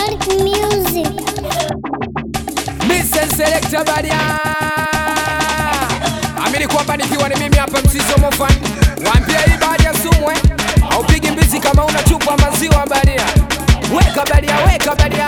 Dark Music. Mr. Selector Badia Amini kwamba nikiwa ni mimi hapa msizo mofan Waambie hii Badia sumwe Haupigi mbizi kama una chupa maziwa Badia Weka Badia, weka Badia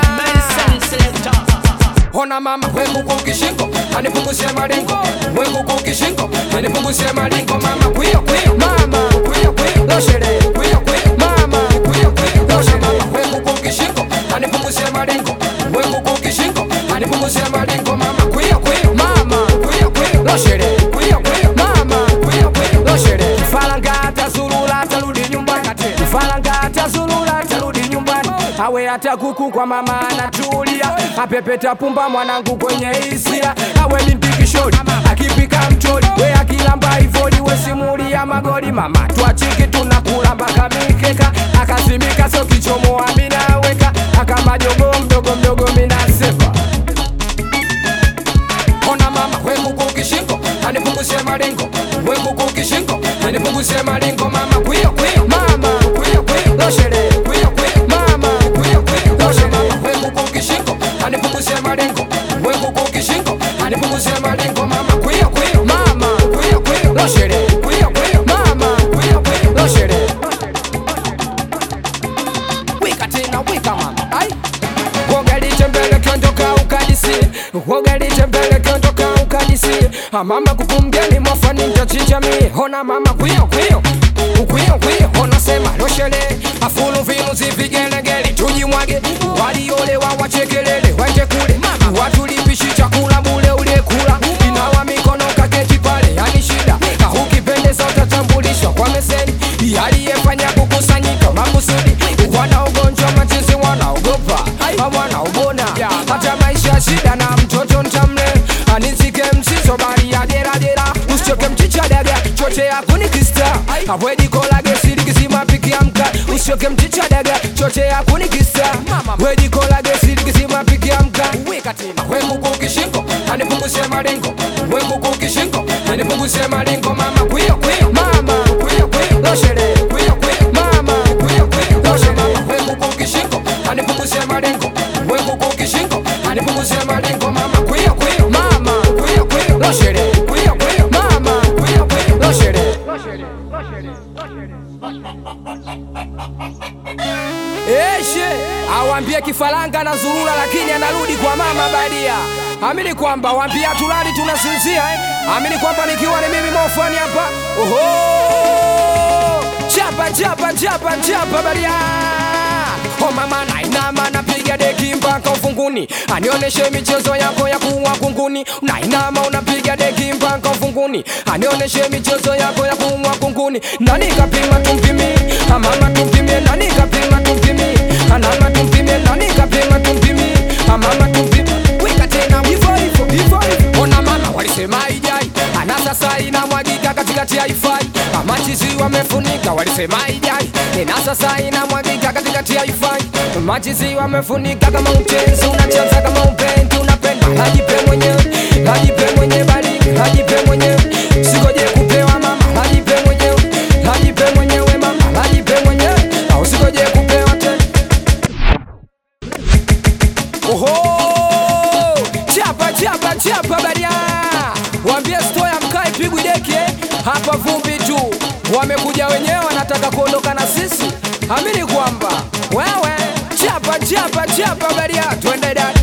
Ona mama wengu kukishingo Anipunguzie malingo Wengu kukishingo Anipunguzie malingo Mama kuyo kuyo Mama kuyo kuyo Loshele kuyo kuyo Mama kuyo kuyo Loshele Mama wengu kukishingo Anipunguzie malingo Wengu kukishingo Anipunguzie malingo Mama kuyo kuyo Mama kuyo kuyo Loshele kuyo kuyo Mama kuyo kuyo Loshele Kifalanga atazulula atarudi nyumbani Kifalanga atazulula atarudi nyumbani awe hata kuku kwa mama anatulia apepeta pumba mwanangu kwenye hisia awe ni mpikishori akipika mchori we akilamba ivoli we simulia magoli mama twachiki tunakula mpaka mikeka akazimika so kichomoa minaweka akamajogo mdogo mdogo minasepa ona mama wenguku kishingo anipunguzie malingo wenguku kishingo anipunguzie malingo mama kwiyo kwiyo mama kwiyo kwiyo loshele kwiyo kwiyo mama kwiyo kwiyo loshele mama wenguku kishingo anipunguzie malingo wenguku kishingo anipunguzie malingo mama kwiyo kwiyo mama kwiyo kwiyo loshele kwiyo kwiyo mama kwiyo kwiyo loshele wika tena wika mama ai Wogalite mbele kiondoka ukadisi Wogalite mbele kiondoka ukadisi Mama kukumgeni mwafani nitachinja mi Hona mama kuyo kuyo Ukuyo kuyo Hona sema loshele Afulu vinu zivigelegele Tujimwage Waliolewa wachekelele Wende kule Watulipishi chakula bule uliekula Inawa mikono kaketi pale Yani shida Ukipendeza utatambulishwa kwa meseni Aliyefanya kukusanyika makusudi Wana ugonjwa machizi wanaogopa wanaobona hata maisha ya shida na mtoto ntamle anizike msizo bari ya deradera usichoke mchicha daga chochea kunikista awedikolage sirikisima pikiamka usichoke mchicha daga chochea kunikista wedikolage sirikisima pikiamka wenguku kishingo anipunguzie malingo wenguku kishingo anipunguzie malingo mama kwiyo kwiyo mama kwiyo kwiyo loshele kwiyo kwiyo mama kwiyo kwiyo loshele mama wenguku kishingo anipunguzie malingo wenguku kishingo anipunguzie malingo mama kwiyo kwiyo mama kwiyo kwiyo loshele kwiyo kwiyo mama kwiyo kwiyo loshele Eshe awambie kifaranga na zurura, lakini anarudi kwa mama Badia. Amini kwamba wambia tulali tunasinzia eh? Amini kwamba nikiwa ni mimi mofani hapa oho, chapa chapa chapa chapa Badia. O mama nainama napiga deki mpaka ufunguni, anioneshe michezo yako ya kuwa kunguni. Nainama unapiga deki mpaka ufunguni, anioneshe michezo yako ya kuwa kunguni. Nani kapima tumpimi, mama tumpimie, nani kapima tumpimi, anama tumpimie, nani kapima tumpimi, mama tumpimi. Weka tena hivyo hivyo hivyo hivyo. Ona mama walisema ijai, ana sasa inamwagika katikati ya ifai. Machizi wamefunika walisema ijai, ina sasa inamwagika katikati ya ifai. Machizi wamefunika kama utenzi, unachanza kama upendi, unapenda hajipe mwenyewe, hajipe mwenyewe, bali hajipe mwenyewe, sikoje kupewa mama, hajipe mwenyewe, hajipe mwenyewe mama, hajipe mwenyewe, au sikoje kupewa tena. Oho! Chapa chapa chapa baria. Waambie stoya mkae pigwi deki eh. Hapa vumbi tu. Wamekuja wenyewe wanataka kuondoka na sisi. Amini kwamba wewe chapa chapa chapa baria. Twende dada.